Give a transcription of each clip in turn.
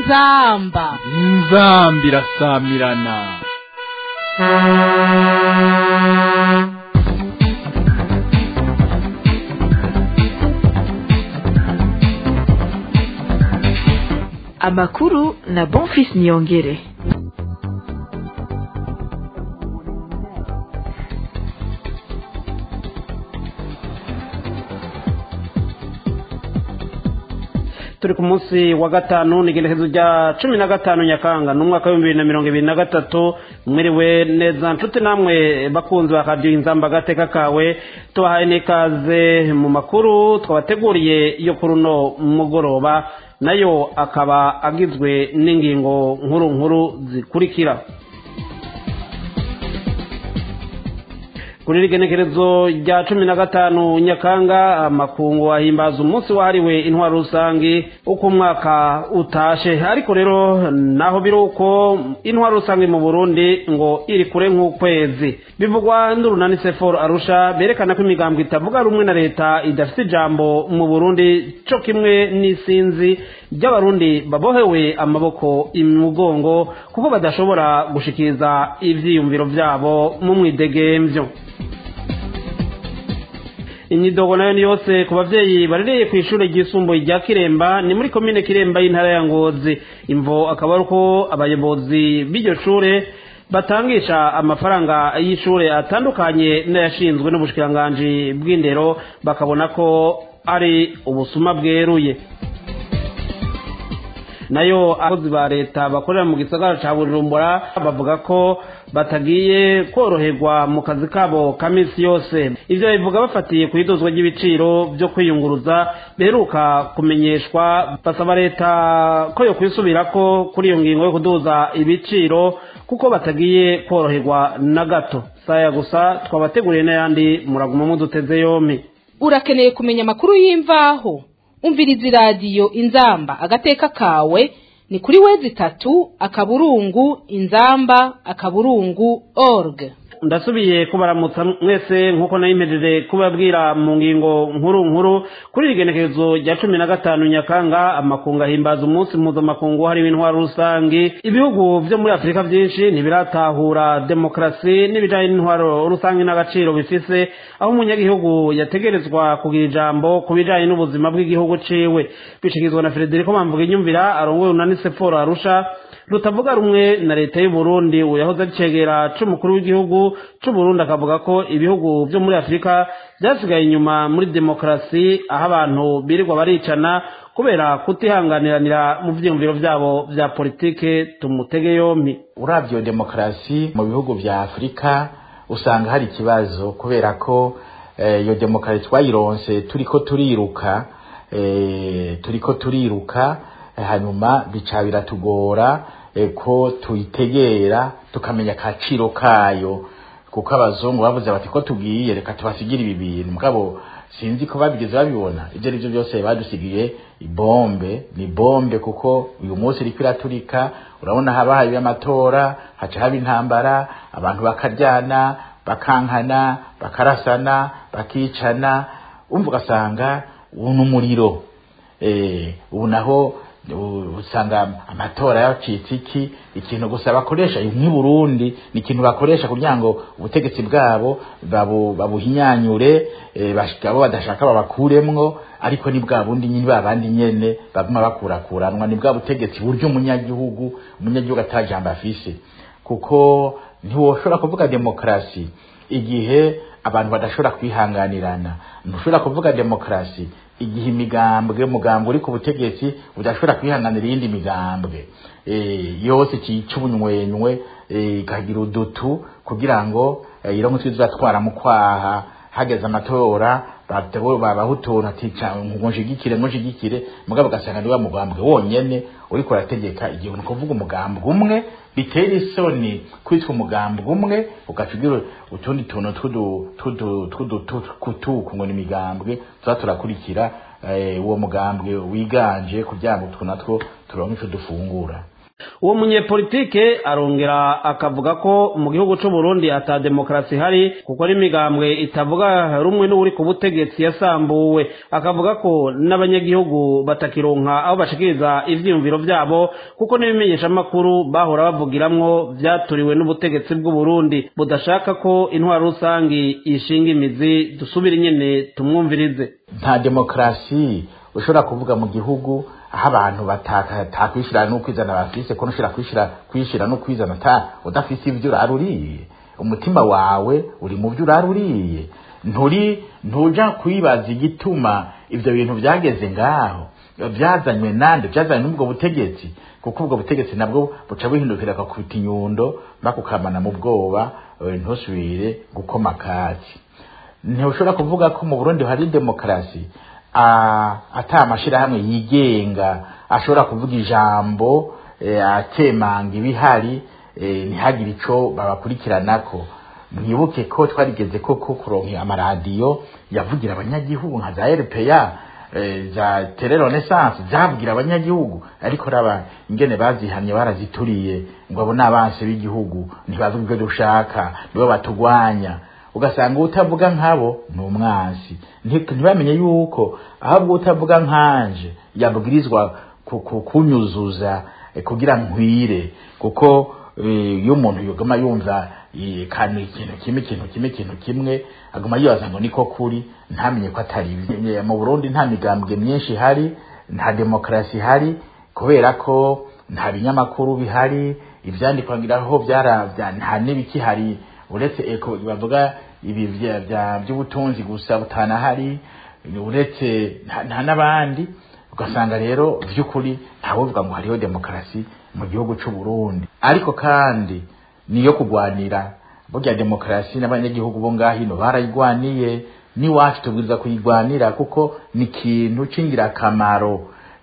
inzamba inzamba irasamirana amakuru na bonfis niyongere turi ku munsi wa gatanu ni igenekerezo rya cumi na gatanu nyakanga ni umwaka w'ibihumbi bibiri na mirongo ibiri na gatatu mwiriwe neza nshuti namwe bakunzi ba radiyo inzamba agateka kawe tubahaye n'ikaze mu makuru twabateguriye yo kuri uno mugoroba nayo akaba agizwe n'ingingo nkuru nkuru zikurikira kuri iri genekerezo rya cumi na gatanu nyakanga amakungu ahimbaza umunsi wahariwe intwaro rusange uko umwaka utashe ariko rero naho biri uko intwaro rusange mu burundi ngo iri kure nk'ukwezi bivugwa n'urunani seforo arusha berekana ko imigambo itavuga rumwe na leta idafite ijambo mu burundi cyo kimwe n'isinzi ry'abarundi babohewe amaboko imugongo kuko badashobora gushikiriza ivyiyumviro vyabo mu mwidegemvyo imyidogo nayo ni yose ku bavyeyi barereye ku ishure ryisumbuye rya kiremba ni muri komine kiremba y'intara ya ngozi imvo akaba ari uko abayobozi b'iryo shure batangisha amafaranga y'ishure atandukanye n'ayashinzwe n'ubushikiranganji bw'indero bakabona ko ari ubusuma bweruye nayo abakozi ba leta bakorera mu gisagara ca bujumbura bavuga ko batagiye koroherwa mu kazi kabo ka minsi yose ivyo bivuga bafatiye ku idozwa ry'ibiciro vyo kwiyunguruza biheruka kumenyeshwa basaba leta ko yo kwisubirako kuri iyo ngingo yo kuduza ibiciro kuko batagiye koroherwa na gato saya gusa twabateguriye n'ayandi muraguma muduteze yompi urakeneye kumenya amakuru y'imvaho umviriza iradiyo inzamba agateka kawe ni kuri wezi itatu akaburungu inzamba akaburungu org ndasubiye kubaramutsa mwese nk'uko nayimejeje kubabwira mu ngingo nkuru nkuru kuri iri genekerezo rya cumi na gatanu nyakanga amakungu ahimbaza umunsi mpuzamakungu hariho intwaro rusange ibihugu vyo muri afurika vyinshi ntibiratahura demokarasi n'ibijanye n'intwaro rusange n'agaciro bifise aho umunyagihugu yategerezwa kugira ijambo ku bijanye n'ubuzima bw'igihugu ciwe bishikirizwa na frederico mamvuga inyumvira arongoye unani seforo arusha rutavuga rumwe na leta y'u Burundi uyahoze acegera c'umukuru w'igihugu c'u Burundi akavuga ko ibihugu vyo muri Afrika byasigaye inyuma muri demokarasi aho abantu birirwa baricana kubera kutihanganiranira mu vyiyumviro vyabo vya politike tumutege yompi uravyo demokarasi mu bihugu vya Afrika usanga hari ikibazo kubera ko iyo eh, demokarasi twayironse turiko turiruka eh, turiko turiruka hanyuma bica biratugora ko tuyitegera tukamenya akaciro kayo kuko abazungu bavuze bati ko tugiye reka tubasigire ibi bintu mugabo sinzi ko babigeze babibona ibyo ari byo byose badusigiye ibombe ni bombe kuko uyu munsi iriko iraturika urabona haba habi amatora haca haba intambara abantu bakaryana bakankana bakarasana bakicana umva ugasanga ubu ni umuriro ubu naho usanga amatora yacitse iki ikintu gusa bakoresha nk'i Burundi ni ikintu bakoresha kugira ngo ubutegetsi bwabo babuhinyanyure babo badashaka babakuremwo ariko ni bwa bundi nyine babandi nyene baguma bakurakuranwa ni bwa butegetsi buryo umunyagihugu umunyagihugu atajambo afise kuko ntiwoshobora kuvuga demokarasi igihe abantu badashobora kwihanganirana ntushobora kuvuga demokarasi igihe imigambwe mugambwe uri ku butegetsi udashobora kwihanganira iyindi migambwe yose cica ubunywenywe ikagira udutu kugira ngo iramutse izatwara mu kwaha hageze amatora babaha utuntu ati ngo nshigikire ngo nshigikire mugabo ugasanga ni wa mugambwe wonyene uriko urategeka igihe ni kuvuga umugambwe umwe bitera isoni kwitwa umugambwe umwe ugaca ugira utundi tuntu tw'udutuku ngo ni imigambwe tuba turakurikira uwo mugambwe wiganje kugira ngo utwo natwo turonke ico dufungura uwo munyepolitike arongera akavuga ko mu gihugu c'u Burundi ata demokarasi hari kuko n'imigambwe itavuga rumwe n'uri ku butegetsi yasambuwe akavuga ko n'abanyagihugu batakironka aho bashikiriza ivyiyumviro vyabo kuko n'ibimenyeshamakuru bahora bavugiramwo vyaturiwe n'ubutegetsi bw'u Burundi budashaka ko intwaro rusangi ishinga imizi dusubire nyene tumwumvirize nta demokarasi ushobora kuvuga mu gihugu aho abantu batakwishira n'ukwizana bafise ko ntushobora kwishira kwishira no kwizana ta udafise ivyo uraruriye umutima wawe uri mu byo uraruriye nturi ntuja kwibaza igituma ivyo bintu byageze ngaho byazanywe nande byazanywe n'ubwo butegetsi kuko ubwo butegetsi nabwo buca buhindukira kakubita inyundo bakukamana mu bwoba ntusubire gukoma kaki ntushobora kuvuga ko mu Burundi hari demokarasi ata amashirahamwe yigenga ashobora kuvuga ijambo atemanga ibihari ntihagire ico babakurikiranako mwibuke ko twarigeze koko kuronka amaradiyo yavugira abanyagihugu nka za RPA za tele renaissance zavugira abanyagihugu ariko raba ingene bazihamye barazituriye ngo abo n'abansi b'igihugu ntibavuga ibyo dushaka nibo batugwanya ugasanga utavuga nkabo ni umwansi ntibamenye yuko ahubwo utavuga nkanje yabwirizwa kunyuzuza kugira nkwire kuko iyo umuntu yogama yumva kandi ikintu kimwe ikintu kimwe ikintu kimwe aguma yibaza ngo niko kuri ntamenye ko atari mu Burundi nta migambwe myinshi ihari nta demokarasi ihari kubera ko nta binyamakuru bihari ivyandikwa ngiraho byara nta n'ibikihari uretse eko bavuga ibi by'ubutunzi gusa butanahari uretse nta n'abandi ugasanga rero by'ukuri ntawovuga ngo hariho demokarasi mu gihugu cy'u Burundi ariko kandi niyo kugwanira burya demokarasi n'abanyagihugu bo ngaho ino barayigwaniye n'iwacu tubwiriza kuyigwanira kuko ni ikintu c'ingirakamaro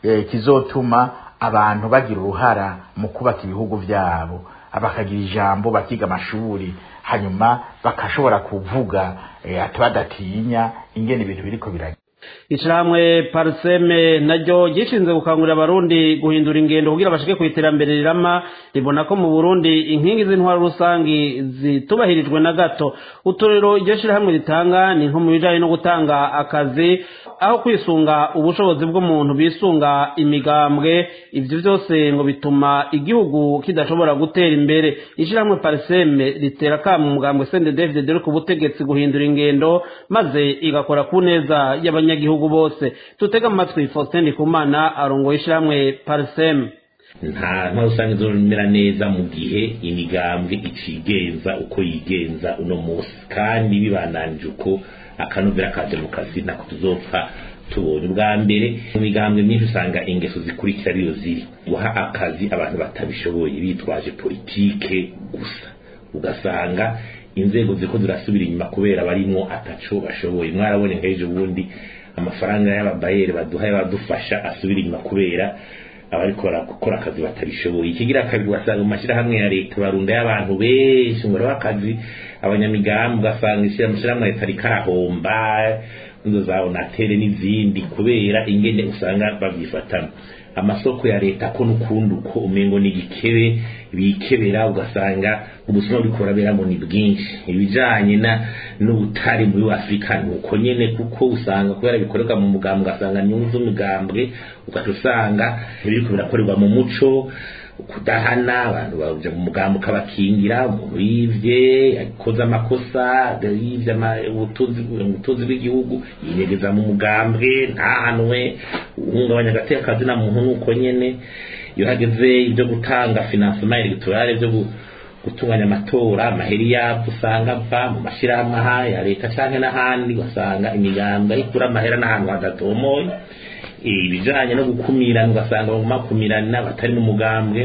kizotuma abantu bagira uruhara mu kubaka ibihugu byabo bakagira ijambo bakiga amashuri hanyuma bakashobora kuvuga ati badatinya ingene ibintu biriko biragenda ishirahamwe pariseme naryo gishinzwe gukangurira abarundi guhindura ingendo kugira bashike ku iterambere rirama ribona ko mu burundi inkingi z'intwaro rusangi zitubahirijwe na gato uturero iryo shirahamwe ritanga ni nko mu bijanye no gutanga akazi aho kwisunga ubushobozi bw'umuntu bisunga imigambwe ivyo vyose ngo bituma igihugu kidashobora gutera imbere ishirahamwe pariseme ritera kama umugambwe sende david dore ku butegetsi guhindura ingendo maze igakora ku neza y'abanya abanyagihugu bose tutega amatwi Faustin Ndikumana arongoye ishiramwe Parsem nta ntwaro usanga izomera neza mu gihe imigambwe icigenza uko yigenza uno munsi kandi bibananije uko akanovera ka demokarasi nako tuzopfa tubonye ubwa mbere mu migambwe myinshi usanga ingeso zikurikira ariyo ziri guha akazi abantu batabishoboye bitwaje politike gusa ugasanga inzego ziko zirasubira inyuma kubera barimwo ataco bashoboye mwarabone nk'ejo bundi amafaranga y'ababayeri baduha y'abadufasha asubira inyuma kubera abariko barakora akazi batabishoboye ikigira kabiri wasanga mu mashyirahamwe ya leta barunda y'abantu benshi ngo akazi abanyamigambi ugasanga ishyirahamwe leta rikarahomba inzo za onatere n'izindi kubera ingene usanga babyifatamo amasoko ya leta ko n'ukundi uko umengo ni igikebe bikebera ugasanga ubusuma buriko buraberamo ni bwinshi ibijanye na n'ubutari muri afurika ni uko nyene kuko usanga kubera bikorerwa mu mugambwe ugasanga nyungu z'umugambwe ugaca usanga biriko birakorerwa mu muco kudahana abantu baja mu mugambo ukabakingira umuntu yivye yakoze amakosa yivye ubutunzi bw'igihugu yinyegeza mu mugambwe ntahanwe uhungabanya agateka na muntu nuko nyene iyo hageze ibyo gutanga financement electorale byo gutunganya amatora amaheri yabyo usanga ava mu mashyirahamwe aha ya leta canke n'ahandi ugasanga imigambi ikura amahera n'ahantu hadatomoye ibijanye no gukumirana ugasanga baguma kumirana batari n'umugambwe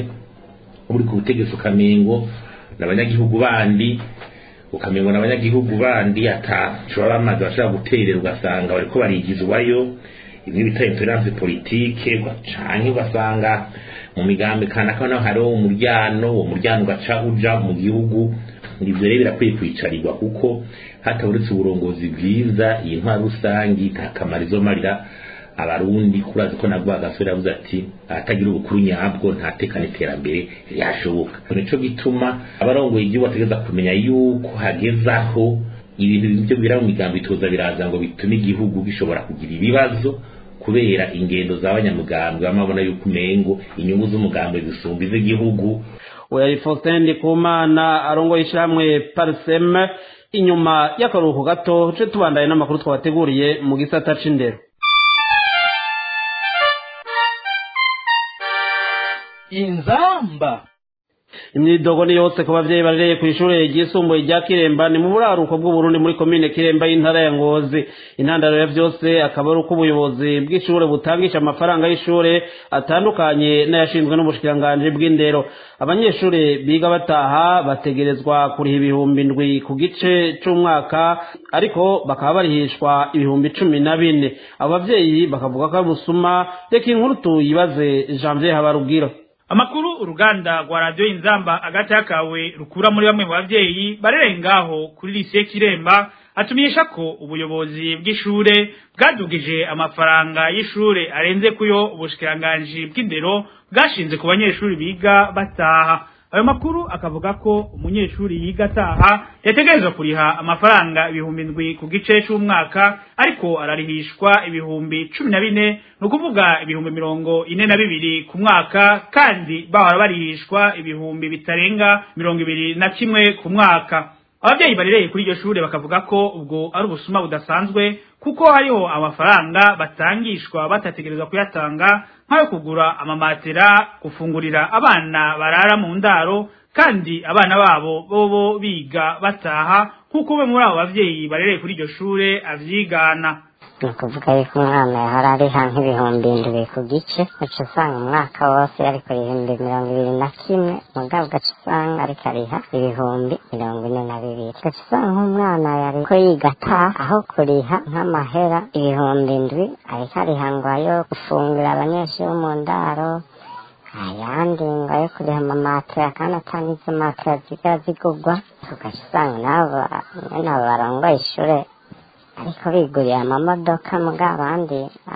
uri ku butegetsi ukamengo n'abanyagihugu bandi ukamengo n'abanyagihugu bandi ataco baba bamaze bashobora guterera ugasanga bariko barigizwayo imwe bita intolerance politique canke ugasanga mu migambi kanaka naho hariho umuryano uwo muryano ugaca uja mu gihugu ivyo rero birakwiye kwicarirwa kuko hataburetse uburongozi bwiza iyi ntwaro rusangi nta kamaro izomarira abarundi kurazi ko nabwo agasore yavuze ati atagira ubukuru nyabwo ntatekana iterambere ryashoboka nico gituma abarongoye igihugu bategeza kumenya yuko hagezaho ibintu byo bira mu migambo itoza biraza ngo bitume igihugu gishobora kugira ibibazo kubera ingendo z'abanyamugambwe bamabona yuko umengo inyungu z'umugambwe zisumba iz'igihugu oya Faustin Ndikumana arongoye ishyirahamwe Parsem inyuma y'akaruhuko gato tuje tubandaye n'amakuru twabateguriye mu gisata c'indero inzamba imyidogo ni yose ku bavyeyi barereye ku ishure ryisumbuye rya kiremba ni mu buraruko bw'uburundi muri komine kiremba y'intara ya ngozi intandaro ya vyose akaba ari uko ubuyobozi bw'ishure butangisha amafaranga y'ishure atandukanye n'ayashinzwe n'ubushikiranganji bw'indero abanyeshure biga bataha bategerezwa kuriha ibihumbi ndwi ku gice c'umwaka ariko bakaba barihishwa ibihumbi cumi na bine abo bavyeyi bakavuga ko ari busuma reka inkuru tuyibaze janvier habarubwira amakuru uruganda rwa radiyo inzamba agati yakawe rukura muri bamwe mu bavyeyi barereye ngaho kuri lise kiremba atumenyesha ko ubuyobozi bw'ishure bwadugije amafaranga y'ishure arenze kuyo ubushikiranganji bw'indero bwashinze ku banyeshuri biga bataha ayo makuru akavuga ko umunyeshuri yiga ataha yategerezwa kuriha amafaranga ibihumbi ndwi ku gice c'umwaka ariko ararihishwa ibihumbi cumi na bine ni ukuvuga ibihumbi mirongo ine na bibiri ku mwaka kandi bahora barihishwa ibihumbi bitarenga mirongo ibiri na kimwe ku mwaka ababyeyi barereye kuri iryo shure bakavuga ko ubwo ari ubusuma budasanzwe kuko hariho amafaranga batangishwa batategerezwa kuyatanga nk'ayo kugura amamatera gufungurira abana barara mu ndaro kandi abana babo bobo biga bataha nk'uko umwe muri abo bavyeyi barereye kuri iryo shure avyigana ni ukuvuga yuko umwana yahora ariha nk'ibihumbi indwi ku gice uca usanga umwaka wose ariko ibihumbi mirongo ibiri na kimwe mugabo ugaca usanga ariko ariha ibihumbi mirongo ine na bibiri ugaca usanga nk'umwana yariko yiga ataha aho kuriha nk'amahera ibihumbi indwi ariko ariha ngo ayo gufungura abanyeshuri bo mu ndaro ayandi ngo ayo kuriha amamatera kandi atanga izo matera ziga zigugwa ugaca usanga nabo nyene abo barongoye ishure ariko biguriye amamodoka muga abandi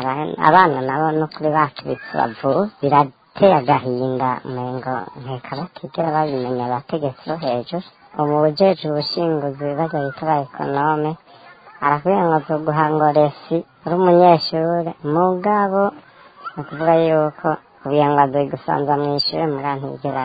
abana nabo no kuri bacu bitubavu birateye agahinda umengo nkeka batigera babimenya abategetsi bo hejuru ubu bujeje ubushinguzi bajya bita ba ekonome arakubwira ngo zoguha ngo resi uri umunyeshure mugabo ni ukuvuga yuko kugira ngo azoye gusanza mw'ishure muga ntigera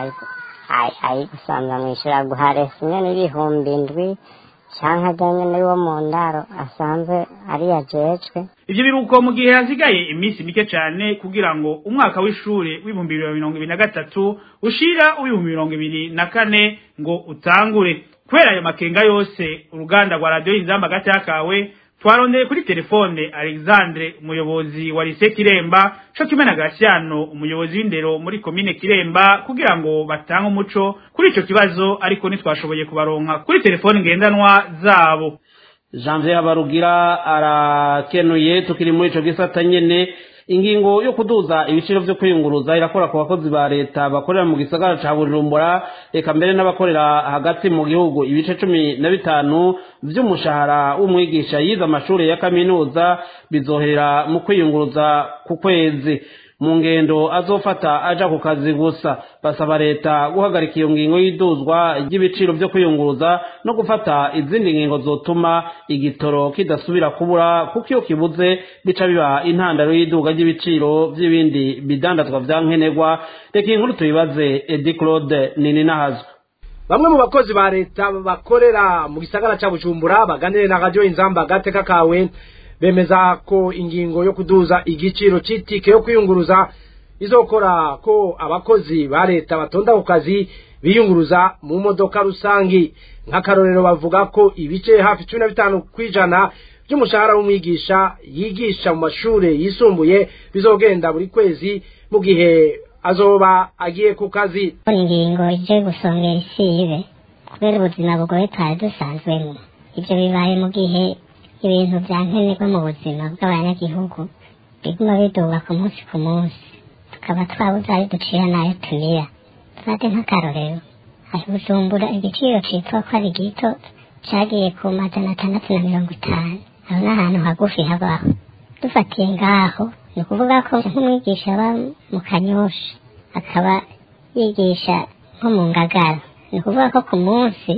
ayigusanza mw'ishure aguha resi nyene ibihumbi indwi canke ajanye n'uwo mu ndaro asanzwe ari yajejwe ivyo biruko mu gihe hasigaye iminsi mike cane kugira ngo umwaka w'ishure w'ibihumbi bibiri na mirongo ibiri na gatatu ushira uw'ibihumbi mirongo ibiri na kane ngo utangure kubera ayo makenga yose uruganda rwa radiyo inzamba gati yakawe twarondeye kuri telefone alexandre umuyobozi wa lise kiremba co kimwe na gasiyano umuyobozi w'indero muri komine kiremba kugira ngo batange umuco kuri ico kibazo ariko ntitwashoboye kubaronka kuri telefone ngendanwa zabo janvier habarugira arakenuye tukiri muri ico gisata nyene ingingo yo kuduza ibiciro vyo kwiyunguruza irakora ku bakozi ba leta bakorera mu gisagara ca bujumbura eka mbere n'abakorera hagati mu gihugu ibice cumi na bitanu vy'umushahara w'umwigisha yize amashure ya kaminuza bizohera mu kwiyunguruza ku kwezi mu ngendo azofata aja ku kazi gusa basaba leta guhagarika iyo ngingo y'iduzwa ry'ibiciro vyo kwiyunguruza no gufata izindi ngingo zotuma igitoro kidasubira kubura kuko iyo kibuze bica biba intandaro y'iduga ry'ibiciro vy'ibindi bidandazwa vya nkenerwa reka inkuru tuyibaze edi claude nini nahazwa bamwe mu bakozi ba leta bakorera mu gisagara ca bujumbura baganire na radio inzamba gateka kawe bemeza ko ingingo yo kuduza igiciro c'itike yo kwiyunguruza izokora ko abakozi ba leta batonda ku kazi biyunguruza mu modoka rusangi nk'akarorero bavuga ko ibice hafi cumi na bitanu kw'ijana by'umushahara w'umwigisha yigisha mu mashure yisumbuye bizogenda buri kwezi mu gihe azoba agiye ku kazi ingingo ije gusongera isibe kubera ubuzima bugoye twari dusanzwemo ibyo bibaye mu gihe ibintu vya nkenerwa mu buzima bw'abanyagihugu biguma biduga ku munsi ku munsi tukaba twabuze ayo ducira n'ayo tumira tufate nk'akarorero aho bujumbura igiciro citwa ko ari gito cagiye ku majana atandatu na mirongo itanu aho n'ahantu hagufi habaho dufatiye ngaho ni ukuvuga ko nk'umwigisha aba mu kanyosha akaba yigisha nko mu ngagara ni ukuvuga ko ku munsi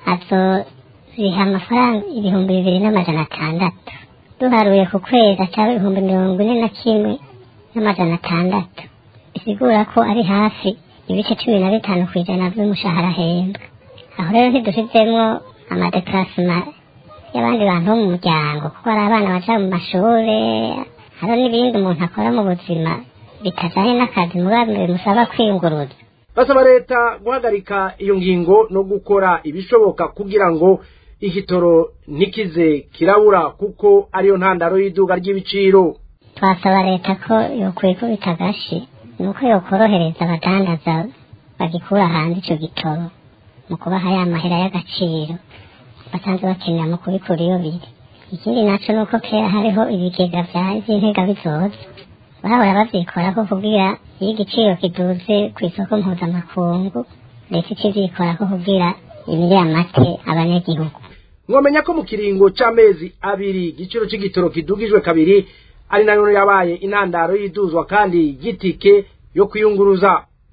azoriha amafaranga ibihumbi bibiri n'amajana atandatu duharuye ku kwezi acaba ibihumbi mirongo ine na kimwe n'amajana atandatu bisigura ko ari hafi ibice cumi na bitanu ku ijana by'umushahara ahembwa aho rero ntidushizemwo amadekarasima y'abandi bantu bo mu muryango kuko hari abana baja mu mashure hariho n'ibindi umuntu akora mu buzima bitajanye n'akazi mugambi bimusaba kwiyunguruza basaba leta guhagarika iyo ngingo no gukora ibishoboka kugira ngo igitoro ntikize kirabura kuko ariyo ntandaro y'iduga ry'ibiciro twasaba leta ko yokwikubita agashi nuko yokorohereza abadandaza bagikura hanze ico gitoro mu kubaha ya mahera y'agaciro basanzwe bakenera mu kubikura iyo biri ikindi naco nuko kera hariho ibigega vy'intega bizoza bahora bavyikorako kugira iyo igiciro kiduze kw'isoko mpuzamakungu leta ikivyikorako kugira imire amate abanyagihugu mwomenya ko mu kiringo c'amezi abiri igiciro c'igitoro kidugijwe kabiri ari nayo yabaye intandaro y'iduzwa kandi gitike yo kwiyunguruza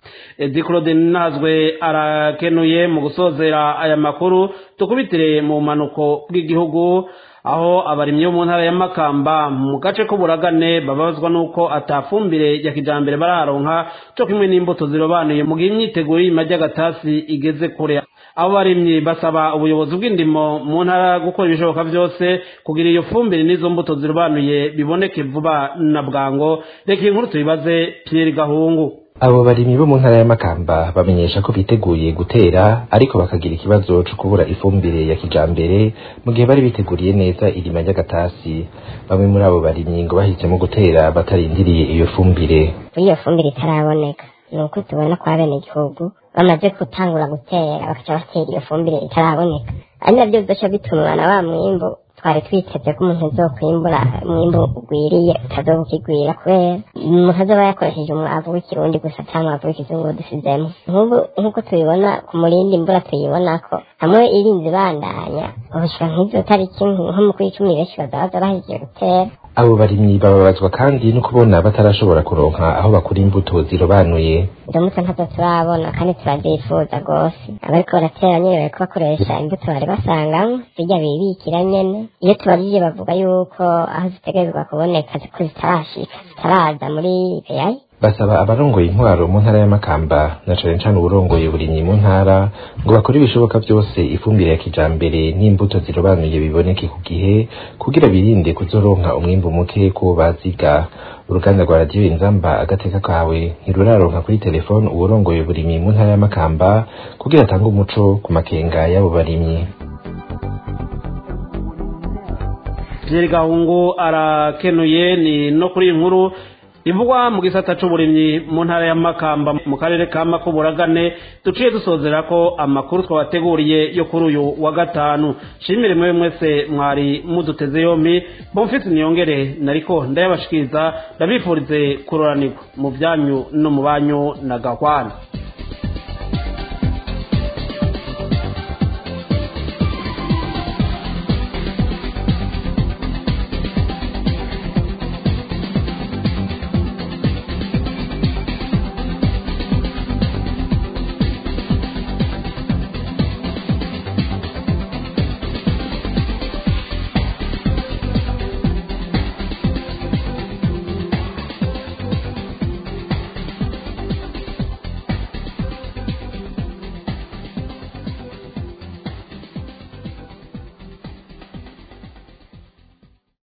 edi claude nazwe arakenuye mu gusozera aya makuru tukubitire mu manuko bw'igihugu aho abarimyi bo mu ntara ya makamba mu gace k'uburagane bababazwa n'uko atafumbire ya kijambere bararonka co kimwe n'imbuto zirobanuye mu gihe imyiteguro y'ima ry'agatasi igeze kure abo barimyi basaba ubuyobozi bw'indimo mu ntara gukora ibishoboka byose kugira iyo fumbire n'izo mbuto zirobanuye biboneke vuba na bwango reka iyi nkuru tuyibaze Pierre Gahungu abo barimyi bo mu ntara ya Makamba bamenyesha ko biteguye gutera ariko bakagira ikibazo cyo kubura ifumbire ya kijambere mu gihe bari biteguriye neza irima ry'agatasi bamwe muri abo barimyi ngo bahisemo gutera batarindiriye iyo fumbire iyo fumbire itaraboneka ni uko tubona kwa bene igihugu bamaze gutangura gutera bakaca batera iyo fumbire itaraboneka ari nabyo bizoca bitumwa na wa mwimbu twari twiteze ko umuntu azokwimbura umwimbu ugwiriye utazokigwira kubera umuntu azoba yakoresheje umwavu w'ikirundi gusa cyangwa umwavu w'ikizungu dusizemo nk'ubu nk'uko tubibona ku murindi imvura tuyibona ko hamwe irinze ibandanya ubushyira nk'izo tariki nko mu kw'icumi benshi bazabaza bahejeje gutera abo barimyi bababazwa kandi no kubona batarashobora kuronka aho bakura imbuto zirobanuye izo mbuto ntazo turabona kandi turazifuza rwose abariko baratera nyene bariko bakoresha imbuto bari basangamwo zirya bibikira nyene iyo tubajije bavuga yuko aho zitegerezwa kuboneka ko zitarashika zitaraza muri peyayi basaba abarongoye intwaro mu ntara ya Makamba na cane cane uburongoye burimyi mu ntara ngo bakore ibishoboka byose ifumbire ya kijambere n'imbuto zirobanuye biboneke ku gihe kugira birinde kuzoronka umwimbu muke ko baziga uruganda rwa radiyo inzamba agateka kawe ntiruraronka kuri telefone uburongoye burimyi mu ntara ya Makamba kugira atange umuco ku makenga y'abo barimyi Pierre Gahungu arakenuye ni no kuri iyi nkuru ivugwa mu gisata c'uburimyi mu ntara ya Makamba mu karere ka Makuburagane duciye dusozera ko amakuru twabateguriye yo kuri uyu wa gatanu shimire mwe mwese mwari muduteze yompi bomfite niyongere nariko ndayabashikiriza ndabifurize kuroranirwa mu byanyu no mu banyu na gahwana